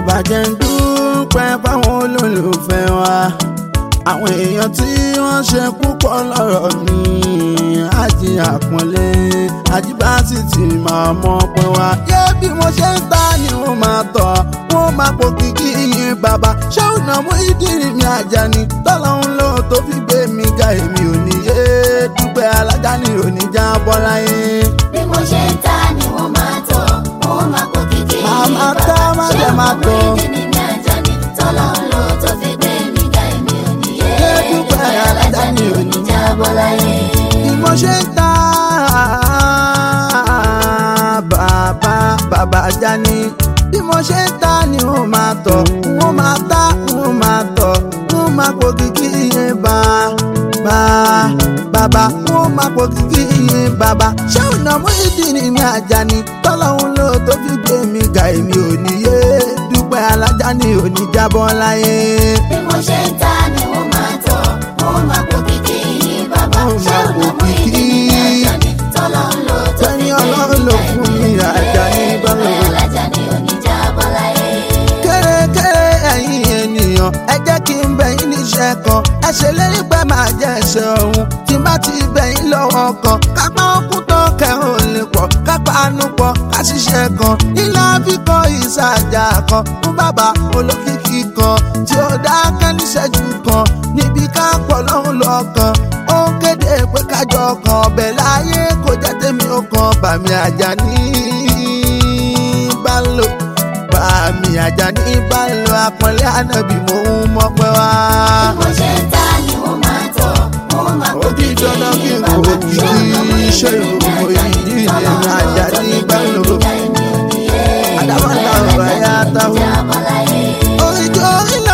bàjẹ́ ń dúpẹ́ fáwọn olólùfẹ́ wa àwọn èèyàn tí wọ́n ṣe púpọ̀ lọ́rọ̀ mi àjí àpọ́nlé àjíbásí ti máa mọ̀ pé wá. yé bí mo ṣe ń ta ni wọ́n máa tọ̀ wọ́n máa pò kìkì yín bàbá ṣé ọ̀nà mú ìdírí mi àjà ni tọ́lọ́hún ló tó fi gbé mi ga èmi ò ní yé dúpẹ́ alájà ni ò ní já bọ́ láyé. bí mo ṣe ń ta ni wọ́n máa tọ̀ wọ́n máa pò kìkì Máa máa tọ́, má ṣé dẹ̀ máa ọmọ tọ̀. ìdí ni mi àjà ni tọ́lọ́run ló tó fi gbé mi ga èmi ò ní yé Yé dúpẹ́ alájà ni ò ní jábọ́ láyé. bí mo ṣe ń ta bàbá bàbá Àjàní bí mo ṣe ń ta ni wọ́n máa tọ̀ wọ́n máa ta wọ́n máa tọ̀ wọ́n máa pò kìkì yẹn bá bá bàbá wọ́n máa pò kìkì yẹn bàbá ṣé ọ̀nà mú ìdí ni mi Àjàní tọ́lọ́hún ló tó fi gbé mi ga èmi ò ní yé dúpẹ́ alájà ni ò ní jábọ́ láyé. bí mo ṣe ń ta ni wọ́n máa tọ̀ wọ́n máa pò kìkì yín bàbá Wọ́n ṣé máa pò ọ̀nà mú ìdí ni mi kìkì. àjà ni tọ́lọ́run ló tó fi Tẹ́ni gbé Ọlọ́run ló fún mi Àjàní bọ́lá. alájà ni ò ní jábọ́ láyé. kéré-kéré ẹ̀yin ènìyàn ẹ jẹ́ kí n bẹ̀ yín níṣẹ́ kan ẹ ṣe lérí pé máa jẹ́ ẹ̀ṣẹ̀ ọ̀hún tí n bá ti bẹ̀ yín lọ́wọ́ kan kápá okùn tán kẹrùn ò lè pọ̀ kápá àánú pọ̀ ká ṣiṣẹ́ kan ilé àfikọ́ ìsàjà kan fún bàbá olókìkí kan tí ó dákẹ́ níṣẹ́jú kan níbi ká pọ̀ lọ́hùn lọ́kàn ó ń kéde pé kájọ kan ọbẹ̀ láyé kò jẹ́ tèmi ó kan bàmí Àjàní bá lò bàmí Àjàní bá lò àpọ́nlé ànábì mò ń mọ̀ pé wá. bí mo ṣe ń ta ni wọ́n máa tọ̀ wọ́n máa pò ó di kìkì dandan kí yín n kò bàbá kí ṣé ọ̀nà mú ìdí iṣẹ́ ni mi ìròyìn àjà ni ìdí tọ́lọ́run ìrìn ló tó Àjàní fi bá gbé lò. mi ga èmi ò ní yé Àdàbọ̀dà ọ̀rọ̀ ẹ̀yà táwọn. jábọ́ láyé. Oríjó ìlọ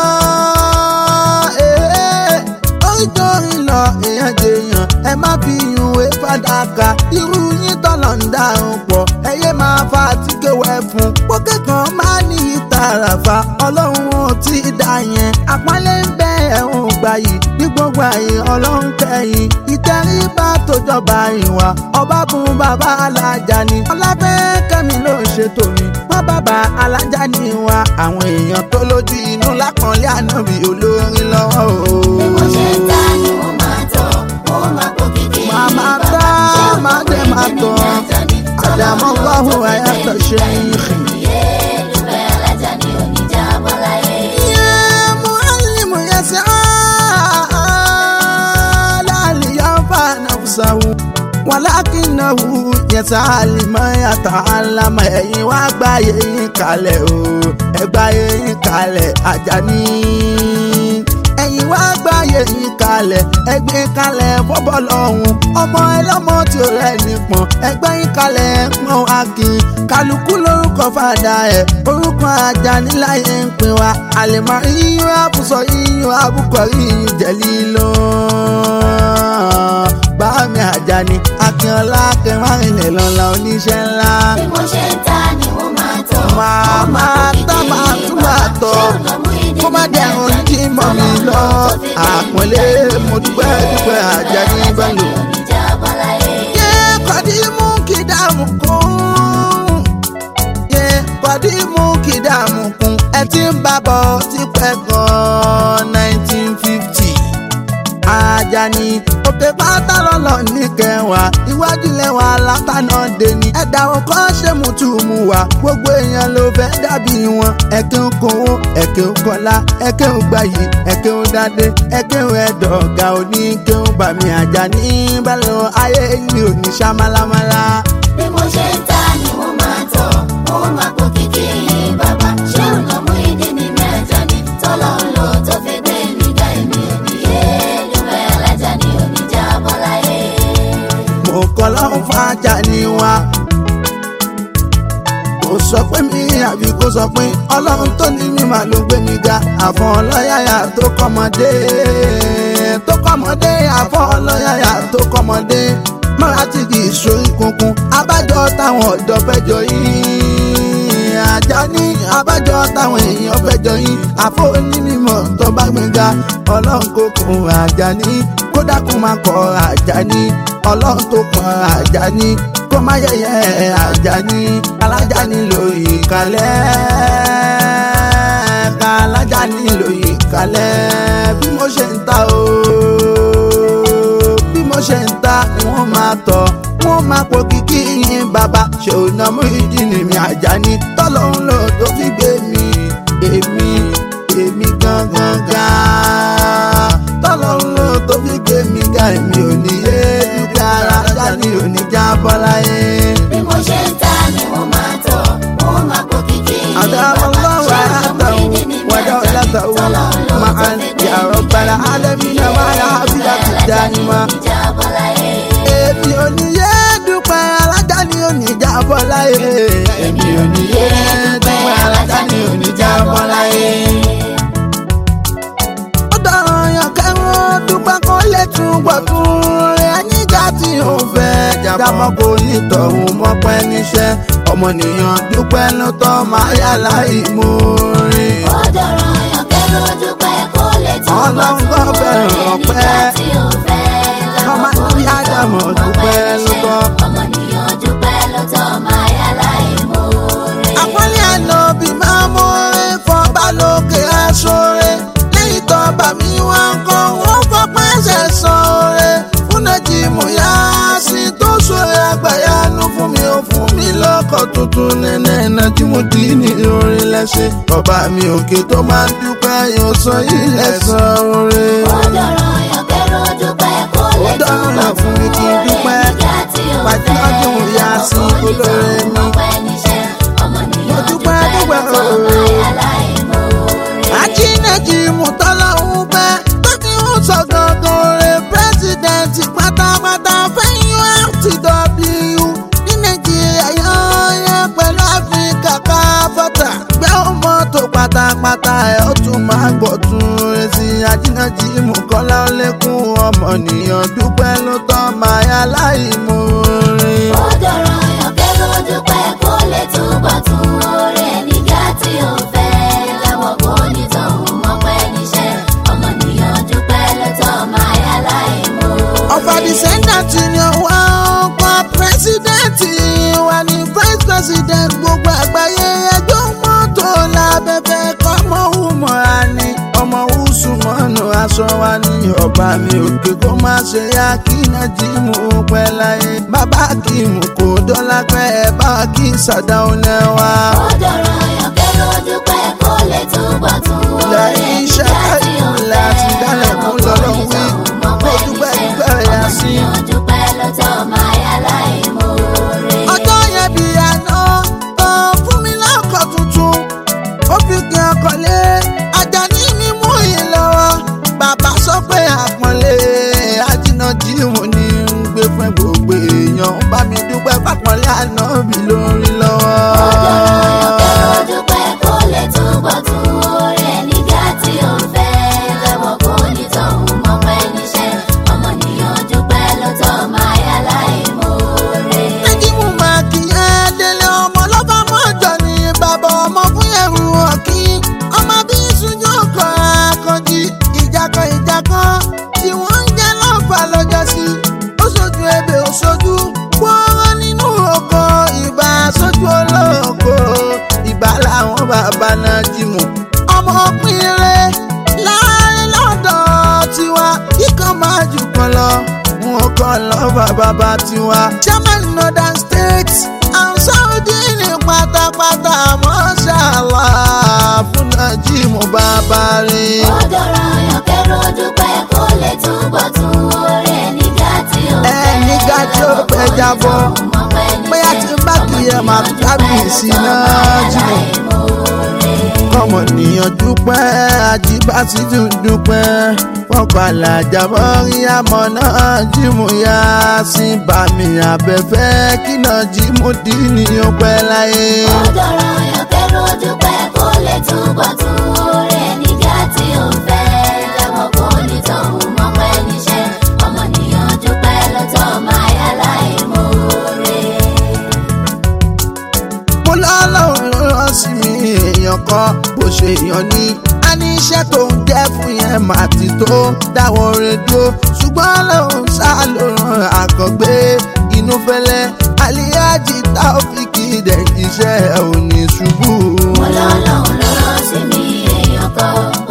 ee, oríjó ìlọ èèyàn jèèyàn ẹ má fi ìwé fàdákà irú yín tọ̀nà ń dárun pọ̀ ẹyẹ máa fa àtíkèwẹ́ fún pókè kan máa ní ìtàràfà ọlọ́run ò tí ì dá yẹn àpọ́nlé ń bẹ ẹ̀hún gbà yìí ní gbogbo àyè ọlọ́run kẹ́yìn ìtẹríba tó jọba ìwà ọba bùn bàbá alájà ni ọlábẹ́ kẹ́mi ló ń ṣètò mi wọ́n bàbá alájà ni wa àwọn èèyàn tó lójú inú lápọ̀nlé ànábì olórin lọ́wọ́ o. bí mo ṣe ń ta ni wọ́n máa tọ̀ wọ́n máa pò kìkì yín Máa máa bàbá tá, ṣé ọ̀nà máa mú dẹ̀ ìdí máa ni mi tọ̀. àjà ni Àdàmọ́ tọ́lọ́run ló Allahu tó fi àyàtọ̀ gbé mi ṣe ga èmi yìí. ò ní yé dúpẹ́ alájà ni ò ní jábọ́ láyé. يا معلم يسعى لا لينفع نفسه ولكنه يسعى لما يتعلم ẹ̀yin wá gbáyé yín kalẹ̀ o ẹ gbáyé yín kalẹ̀ Àjàní ẹ̀yin wá gbáyé yín kalẹ̀ ẹ gbé kalẹ̀ fọ́bọ́ lọ́hùn ọmọ ẹlọ́mọ tí ó rẹ̀ nípọn ẹgbẹ́ yín kalẹ̀ pọ́n akin kálukú lórúkọ fàdà ẹ̀ orúkọ Àjàní láyé ń pin wa àlèmọ́ iyún àbùsọ iyún àbùkọ iyún jẹ̀lí lọ. báàmì Àjàní akínọlá kẹmárìnlẹ̀ lọ́la oníṣẹ́ ńlá. bí mo ṣe ń ta ni wọ́n máa tọ̀ Máa wọ́n máa pò tá, kìkì máa yín tún bàbá máa tọ̀. ṣé ọ̀nà mú ìdí kó má ni mi dẹ̀rùn àjà jí ni mọ́ mi tọ́lọ́run lọ ló tó fi gbé mi àpọ́nlé ga èmi ò mo ní dúpẹ́ yé dúpẹ́ Àjàní alájà bá ni lò. ò ní jábọ́ láyé. Ye kọ́dímù kìdàmù kún. Ye kọ́dímù kìdàmù kún. Ẹ ti ń bá bọ̀ tipẹ́ gan-an nineteen fifty. Àjàní òkè pátá lọ́lọ́ ní kẹwàá iwájú lẹ́wà látànà dèní. ẹ̀dá ọkọ̀ ṣe mùtùmù wá gbogbo èèyàn ló fẹ́ dàbí wọn. ẹ̀kẹ́ ń kówó ẹ̀kẹ́ ń kọ́lá ẹ̀kẹ́ ń gbayì ẹ̀kẹ́ ń dádé ẹ̀kẹ́ ń ẹ̀dọ̀gà òní kẹ́ ń bàmí Àjàní bẹ́ẹ̀ ayé yìí ò ní ṣá málámálá. bí mo ṣe ń ta ni wọ́n máa tọ̀ wọ́n máa pò kìkì yín bàbá ṣé ọ̀nà mú ìdí ni mi àjà ni tọ́lọ́run ló tó fi gbé mi ga èmi ò ní yé dúpẹ́ alájà ni ò ní jábọ́ láyé. mo kọ́ lọ́hún fún Àjàní wa. kò sọ pé mi àbí kò sọ pé ọlọ́run tó ní mi máa ló gbé mi ga àfọ̀n ọlọ́yàyà tó kọ́mọdé tó kọ́mọdé àfọ̀n ọlọ́yàyà tó kọ́mọdé mọ́ra ti kì í sórí kunkun abájọ táwọn ọ̀dọ́ fẹ́jọ yìí Àjàní abájọ táwọn èèyàn fẹ́jọ yìí àfọ̀ onímọ̀ tó bá gbẹ̀ngà ọlọ́run kò kún Àjàní kódà kó máa kọ Àjàní ọlọ́run tó kún Àjàní kó má yẹ̀yẹ́ Àjàní alájàní lórí ìkàlẹ̀. nílò ìkàlẹ̀ bí mo ṣe ń ta o bí mo ṣe ń ta ni wọ́n máa tọ̀ wọ́n máa pò kíkí yín bàbá ṣe ò ná mú ìdí ni mi Àjàní tọ́lọ́hún lò tó fi gbé mi èmi èmi gangan ga tọ́lọ́hún lò tó fi gbé mi ga èmi ò ní yé dúpẹ́ ara Àjàní ò ní já bọ́ láyé. bí mo ṣe ń ta ni mo máa tọ̀ mo máa pò kíkì أدام الله حياته ودولته معا يا رب العالمين ويا حبيبة الدائمة èmi ò ní yé dúpẹ́ Alájàní ò ní já bọ́ láyé. èmi ò ní yé dúpẹ́ Alájàní ò ní já bọ́ láyé. ó dọ̀rọ̀ yàn kẹ́rún dúpẹ́ kó lè túbọ̀ tún rẹ̀ nígbà tí ò fẹ́ jábọ́ kó ní tọ̀hún mọ́pẹ́ níṣẹ́ ọmọnìyàn dúpẹ́ ló tọ́ máa yá láì mú rí. Ọlọ́run tó fẹ́ràn ọpẹ́. Ọmọ níbi Ádámọ̀ dúpẹ́ ló tọ́. Ọmọnìyàn dúpẹ́ ló tọ́ máa yá láì mú rí. àpọ́nlé ànábì máa mú orin fọba lókè aṣọ́re lẹ́yìn tó bà mí wá ń kọ́ wọ́n fọpẹ́ ṣẹ̀ san oore fún nàìjíríà yá sí tó ṣòro àgbàyanu fún mi ó fún mi lọ́kọ̀ tuntun nẹ́nẹ́ nàìjíríà dì ní orin lẹ́sẹ̀ ọba mi òkè tó máa ń dúpẹ́ yóò sọ ilẹ̀ san oore. Ó dọ̀rọ̀ yàn kẹ́rù dúpẹ́ kó lè Ó dọ̀rọ̀ túbọ̀ fún mi kí n fún dúpẹ́. oore nígbà tí ó Pàtí fẹ́. ọdún ìyá sí olóore mi. Ọpẹ́ níṣẹ́, ọmọnìyàn Mo dúpẹ́, dúpẹ́ ló dúpẹ́, tọ́ ooo. máa yá láì mú rí. àjíǹdẹ̀jì mùtọ́lọ́hún pẹ́ tó fi ń sọ gangan rẹ̀ pírẹ́sìdẹ̀ntì pátápátá fẹ́yìn FTW ní nàìjíríà yọ̀ọ́yẹ́ pẹ̀lú áfíríkà káfọ́tà gbé ọmọ tó pátápátá ẹ̀ ó tún máa gbọ̀ tún rẹ̀ sí àjíǹdẹ̀jì mùkọ́lá lẹ́kùn ọmọnìyàn dúpẹ́ ló tọ́ máa yá láì mú rí. Ó dọ̀rọ̀ yàn kẹ́rù dúpẹ́ kó lè túbọ̀ tún oore nígbà tí ó fẹ́. Lẹ́wọ̀n kó ní tọ̀hún mọ́pẹ́ níṣẹ́, ọmọnìyàn dúpẹ́ ló tọ́ máa yá láì mú rí. ọba dísẹ́ńdàtì ni wá ọkọ̀ pírẹ́sídẹ̀ntì wà ní vice president gbogbo àgbáyé ẹjọ́ mọ́tò lábẹ́fẹ́ kọ́mọ hùmọ̀ra ni ọmọ húsù mọ́nù aṣọ wa ní ọba mi òkè kó má ṣe yá kí nàìjíríà pẹ́ láyé bàbá kì í mú kó dọ́là pẹ́ ẹ bá kí sàdáwọn lẹ́wà. Ó dọ̀rọ̀ yàn kẹ́rù dúpẹ́ kó lè túbọ̀ tún oore lẹ́yìn iṣẹ́ nígbà tí ó káyọ̀ fẹ́. láti dálẹ̀ mú lọ́lọ́ wí Lẹ́wọ̀n kó kó ní dúpẹ́ tọ̀hún dúpẹ́ yá sí. ọmọnìyàn dúpẹ́ ló tọ́ máa yá láì mú rí. ọjọ́ yẹn bí àná tán fún mi lọ́kọ̀ tuntun ó fi kí ọkọ̀ lé Àjàní mi mú yín lọ́wọ́ bàbá sọ pé àpọ́nlé àjìnà jíìmù ní ń gbé fún gbogbo èèyàn bá mi dúpẹ́ fàpọ́nlé àná mi lórí lọ́wọ́. Ọjọ́ dúpẹ́ kó lè túbọ̀ tún oore nígbà tí ó fẹ́. Lẹ́wọ̀n kó ní tọ̀hún mọ́pẹ́ níṣẹ́, ọmọnìyàn dúpẹ́ ló tọ́ máa yá láì mú rí. Nájímù máa kì í ẹ́ délé ọmọ lọ́ba mọ́jọ ní bàbá ọmọ fún ẹ̀rù ọ̀kí. Ọmọ bí ìṣújú kan akànjí ìjàkan ìjàkan tí wọ́n ń jẹ́ lọ́fà lọ́jọ́ sí. Ó ṣojú ebè ó ṣojú wọ́ọ́rọ́ nínú oko ìbá ṣojú olóko. Ìbá làwọn bàbá Nájímù. Ọmọ pínlẹ̀ láàrin lọ́dọ̀ tiwa kíkan máa jù kan lọ mú ọkọ lọ́ba bàbá tiwa. chairman northern states and saudi ní pátápátá mọ́ṣálá fún Nájímù bàbá rẹ̀. Ó dọ̀rọ̀ yàn kẹ́rù dúpẹ́ kó lè túbọ̀ tún oore nígbà tí ó fẹ́. Ẹ nígbà tí ó fẹ́ jábọ́. bóyá tí n bá kì í ẹ̀ máa tún kábíyèsí Nájímù. kọ́mọ nìyàn dúpẹ́ àjíbásí tún dúpẹ́ fọkànlá jábọ́ rí àmọ́ náà jímù yá sí bàmí abẹ́fẹ́ kí náà jímù dì ní ọpẹ́ láyé. Ó dọ̀rọ̀ yàn kẹ́rù dúpẹ́ kó lè túbọ̀ tún oore nígbà tí ó fẹ́. Lẹ́wọ̀n kó ní tọ̀hún mọ́pẹ́ níṣẹ́, ọmọnìyàn dúpẹ́ ló tọ́ máa yá láì mú rí. mo lọ́lọ́run ló rán sí mi èèyàn kan bó ṣe yàn ní. a ní iṣẹ́ tó ń jẹ́ fún yẹn mà ti tó dáwọ́ rẹ̀ dúró ṣùgbọ́n lòun sá ló ràn àkàngbé inú fẹ́lẹ́ aliyaji taofiki dẹ̀ iṣẹ́ ò ní ṣubú. Mo lọ́lọ́run ló rán sí mi èèyàn kan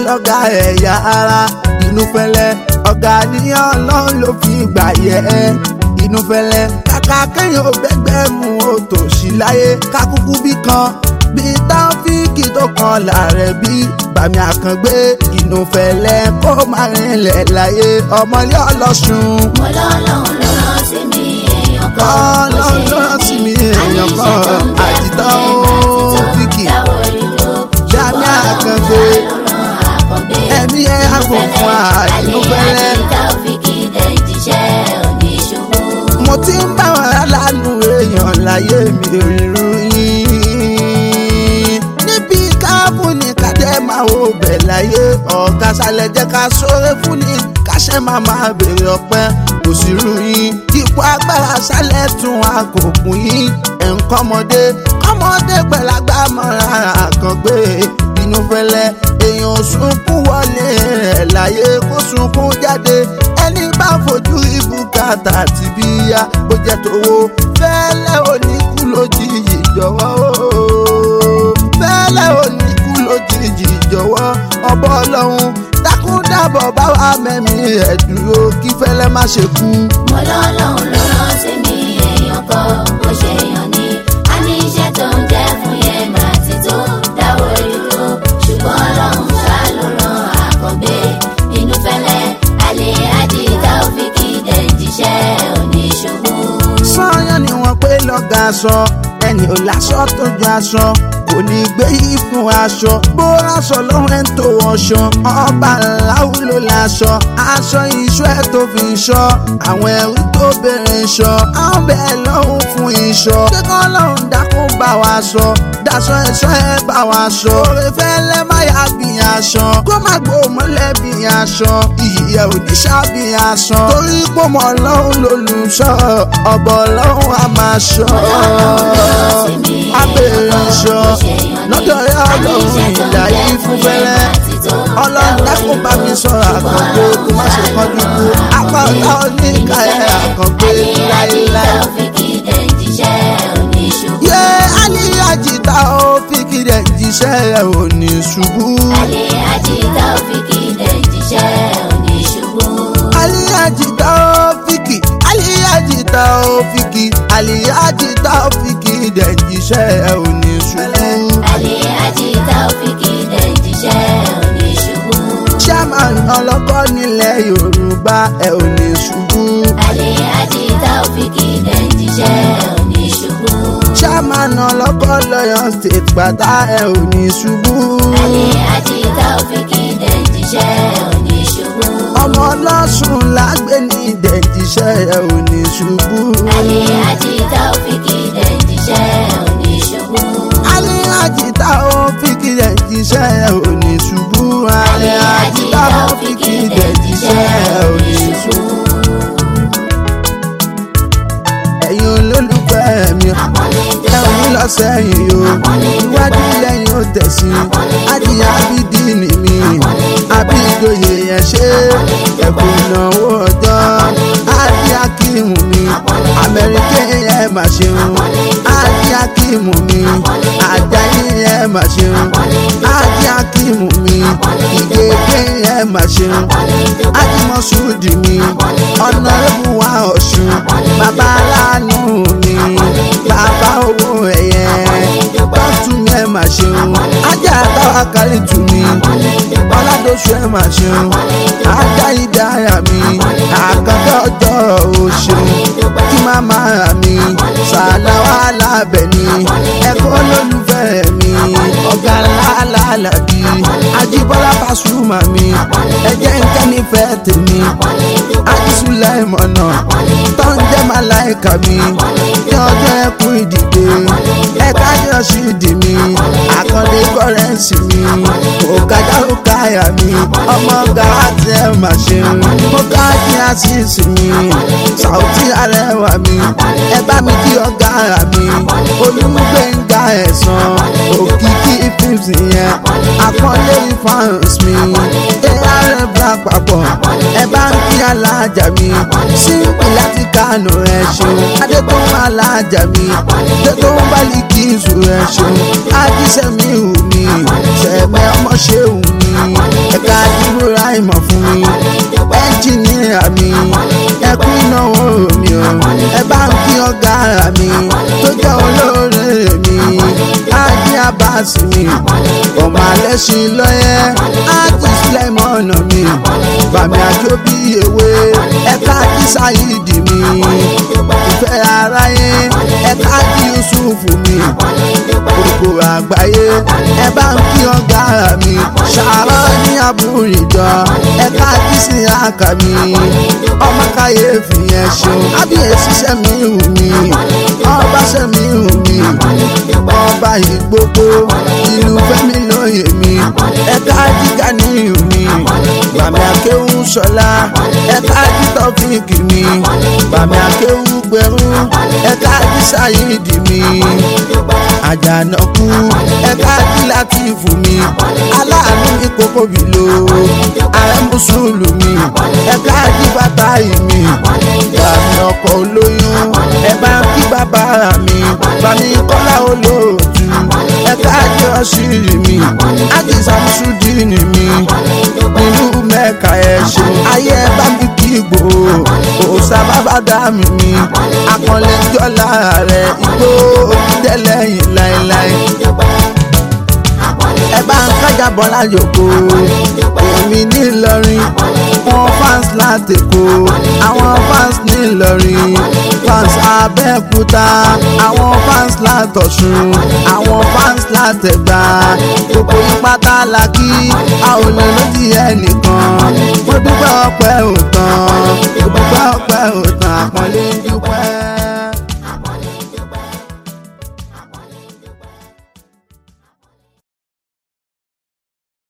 lọ́gà ẹ̀yà ara inú fẹ́lẹ́ ọ̀gá níyàn ọlọ́run ló fi gbà yẹ ẹ́ inú fẹ́lẹ́ kàkà kéèyàn ò bẹ́gbẹ́ mu ó tòṣì láyé kákúkú bí kan bí táfíìkì tó kan làárẹ̀ bí bàmí àkàngbé inú fẹ́lẹ́ kó má rinlẹ̀ láyé ọmọlé ọlọ́sùn. mo lọ́lọ́run ló rán sí mi èèyàn kan Ọlọ́run ló rán sí mi èèyàn kan àtìtọ́ Fíkì Jami Àkàngbé ẹ̀mí ẹ̀ àgùnfún àìlúfẹ́lẹ́. mo ti ń bá wọn aláàánú èèyàn láyé mi rírú yín. níbi káàbù ní kàdé máa wo bẹ̀ láyé ọ̀gá sálẹ̀ jẹ́ ká sóre fún ni káṣẹ́ máa máa béèrè ọpẹ́ kò sí rú yín. ipò agbára sálẹ̀ tún àkókò yín ẹ̀ ń kọ́mọdé kọ́mọdé pẹ̀lágbá mọ́ra àkàngbé inú fẹ́lẹ́ èèyàn sunkún wọlé rẹ̀ láyé kó sunkún jáde ẹni bá fojú ibùkátà ti bí ya bó jẹ́ tówó fẹ́lẹ́ oníkú lójijì jọ̀wọ́ o. fẹ́lẹ́ oníkú lójijì jọ̀wọ́ ọbọ̀ ọlọ́run dákúndàbọ̀ bá wa mẹ́mí ẹ̀ dúró kí fẹ́lẹ́ má ṣe kú. mo lọ́lọ́run ló rán sí mi èèyàn kan bó ṣe yàn ní a ní iṣẹ́ tó ń jẹ́ fún yẹn máa ti tó dáwọ́ dúró ṣùgbọ́n ọlọ́run ṣá ló rán àkàngbé inú fẹ́lẹ́ alẹ́ àdìgá òfìkì dẹ̀ ń jíṣẹ́ oníṣòwò. sọ́yàn ni wọ́n pé lọ́gà aṣọ ẹni ò láṣọ tó ju aṣọ kò ní gbé yìí fún aṣọ bó aṣọ lọ́wọ́ ẹ̀ ń tó wọṣọ ọba ńláwó ló láṣọ aṣọ iṣu ẹ̀ tó fi ṣọ àwọn ẹ̀rú tó bèrè ṣọ àwọn bẹ́ẹ̀ lọ́hùn fún iṣọ kíkọ́ lọ́hùn dákún bá wa sọ daṣọ ẹ̀ṣọ́ ẹ̀ bá wa sọ oore fẹ́lẹ́ má yá bí aṣọ kó má gbó mọ́lẹ̀ bí aṣọ ìyẹ̀ òníṣà bí aṣọ torí pé mọ́ lọ́hùn lólùṣọ́ ọ̀bọ̀ lọ́hùn á máa ṣọ́ abẹ́rẹ́ ṣọ lọ́dọ̀ ya ọlọ́run ìyá yìí fún fẹ́lẹ́ ọlọ́run dákun bá mi sọ̀rọ̀ àkàngbé kó má ṣe kánjú kú apá ọ̀tá oníkà ẹ̀ àkàngbé láéláé. yé aliyaji ta ó fi kílẹ̀ jíṣẹ́ ẹ̀ ò ní ṣubú. aliyaji ta ó fìkì aliyaji ta ó fìkì aliyaji ta ó fìkì dẹ̀ jíṣẹ́ ẹ̀ ò ní ṣubú. chairman ọlọ́kọ́ nílẹ̀ yorùbá ẹ̀ ò ní ṣubú. chairman ọlọ́kọ́ lọ́yọ̀ state pátá ẹ̀ ò ní ṣubú. ọmọ ọlọ́sùn lágbé ní dẹ̀jíṣẹ́ ẹ̀ ò ní ṣubú. alẹ́ àjìtá ó fi kí dẹ̀jíṣẹ́ ẹ̀ ò ní ṣubú. alẹ́ àjìtá ó fi kí dẹ̀jíṣẹ́ ẹ̀ ò ní ṣubú. ẹ̀yin olólùfẹ́ mi ẹ̀rù ń lọ sẹ́yìn o iwájú lẹ́yìn ó tẹ̀sí adìyẹ abídí ni mi àbí ìjòyè yẹn ṣe ẹ̀kọ́ ìnáwó ọjọ́ adìyẹ akíìmù mi amẹ́ríkẹ́ yẹn mà ṣeun adìyẹ akíìmù mi àjáyé yẹn mà ṣeun adìyẹ akíìmù mi ìgègé yẹn mà ṣeun adìmọ̀sùdì mi ọ̀nà ẹ̀bùwà ọ̀ṣun bàbá aláàánú mi bàbá owó ẹ̀yẹ tọ́tù mi ẹ̀ mà ṣeun ajá àtàwà kárí tù mí ọ̀làdóṣù ẹ̀ mà ṣeun ajá ìdáyà mi àkàndá ọjọ́ ò ṣeun kí màmá mi sàdáwà lábẹ́ ni ẹ̀kọ́ lólùfẹ́ mi ọ̀gá làálàbí ajíbọ́lá Pasuma mi ẹ̀jẹ̀ ń kẹ́ nífẹ̀ẹ́ tèmi ajísúlẹ̀ ìmọ̀nà tó ń jẹ́ màláìka mi ní ọjọ́ ẹkùn ìdìde ẹ̀ka jọ́sí ìdì mi àkàndé kọ́rẹ́ǹsì mi òkàdá òkàyà mi ọmọ gàràtì ẹ̀ mà ṣe mo ká kí àṣìṣì mi sàùtì arẹwà mi ẹ bá mi kí ọ̀gá ara mi olùgbẹ̀ngà ẹ̀sán òkìkí fíìmù yẹn àkọlé fans mi arf lápapọ̀ ẹ bá ń kí alájà mi sípì láti kánò ẹ ṣeun adétòun alájà mi adétòun bálíkìsù ẹ ṣeun ajísẹ́mi hù mí sẹ̀mẹ́ ọmọ ṣéhùn mi ẹ̀ka ọ̀gá mi tó jẹ́ olóore mi ájí abasi mi ọmọ alẹ́ sí lọ́yẹ́ ájí sílẹ̀mọ́nà mi bàmí àjò bí ewé ẹ̀ka ájí sáyidi mi ìfẹ́ aráyé ẹ̀ka ájí yusufu mi gbogbo àgbáyé ẹ bá ń kí ọ̀gá mi ṣàárọ̀ ní àbúrìjọ ẹ̀ka ájí sí àkà mi ọmọ káyéfì yẹn ṣeun ábíyèsí sẹ́mi hù mí ọba sẹ́mi hù mí ọba ìgbógbó ìlú fẹ́mi lóye mi ẹ̀ka jíga ní ìhù mi bàmí akéwù sọlá ẹ̀ka jíta fíìkì mi bàmí akéwù gbẹrú ẹ̀ka jísàyídì mi àjànàkú ẹ̀ka jílákìfù mi aláàánú ìkókó bìlò ààrẹ mùsùlùmí ẹ̀ka jíbàtà ìmí bàmí ọkọ̀ olóyún ẹ bá ń kí bàbá mi bàmí kọ́lá olóòtú ẹ̀ka jẹ́ ọ̀ṣìrì mi ájì sàmúsùdìní mi nínú mẹ́ka ẹ̀ ṣe ayé ẹ bá mi kí gbò òòsà bàbá dá mi mi akọ̀lẹ̀ jọ́lá rẹ̀ igbó onídẹ́lẹ́yìn láéláé ẹ bá ń kájà bọ́lá yòókù èmi nílọrin wọn fans láti kó àwọn fans nílọrin fans abẹ́òkúta àwọn fans látọ̀ṣun àwọn fans látẹ̀gbá gbogbo ìpátá la kí a ò lè lójì ẹnìkan mo dúpẹ́ ọpẹ́ òtàn mo dúpẹ́ ọpẹ́ òtàn àpọ́nlé dúpẹ́